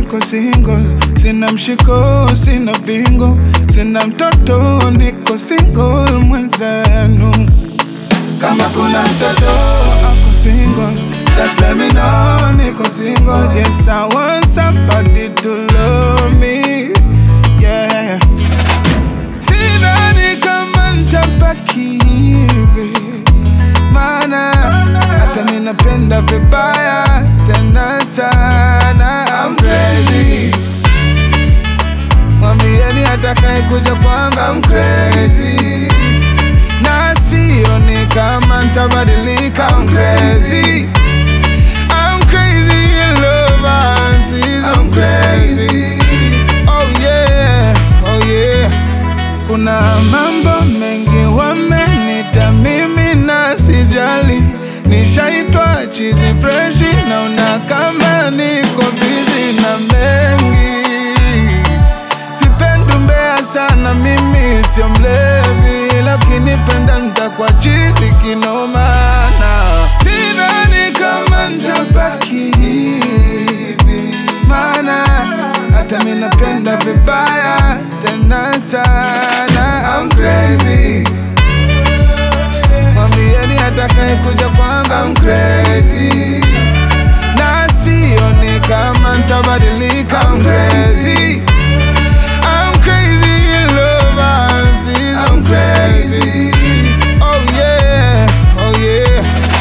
niko single, sina mshiko, sina bingo, sina mtoto, niko single mwenzenu. Kama kuna mtoto ako single, just let me know, niko single. Yes, I want somebody to love me, yeah. Sidhani kama nitabaki hivi, maana hata mimi napenda vibaya tena sana. I'm crazy, mwambieni atakaye kuja kwamba I'm crazy, na sioni kama nitabadilika. I'm crazy, I'm crazy in love, I'm crazy. Oh yeah, oh yeah. Kuna mambo mengi wamenita mimi na sijali, nishaitwa chizi freshi, naona kama niko bizi na mengi. Sipendi umbea sana, mimi sio mlevi, lakini penda nitakuwa chizi kinomana. Sidhani kama nitabaki hivi, maana hata mimi napenda vibaya tena sana. I'm crazy, mwambieni atakaye kuja kwamba I'm crazy, na sioni kama nitabadilika. I'm crazy, I'm crazy in love, I'm crazy. Oh yeah, oh yeah.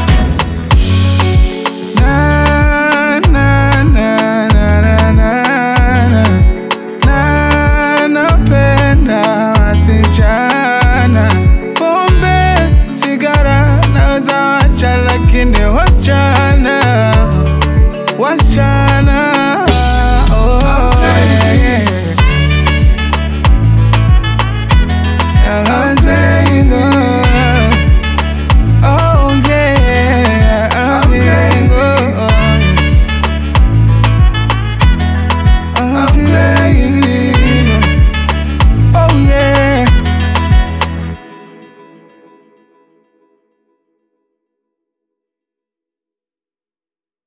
Na, na, na, na, na, na, na. Na, napenda wasichana. Pombe, sigara naweza wacha, lakini wasichana, wasichana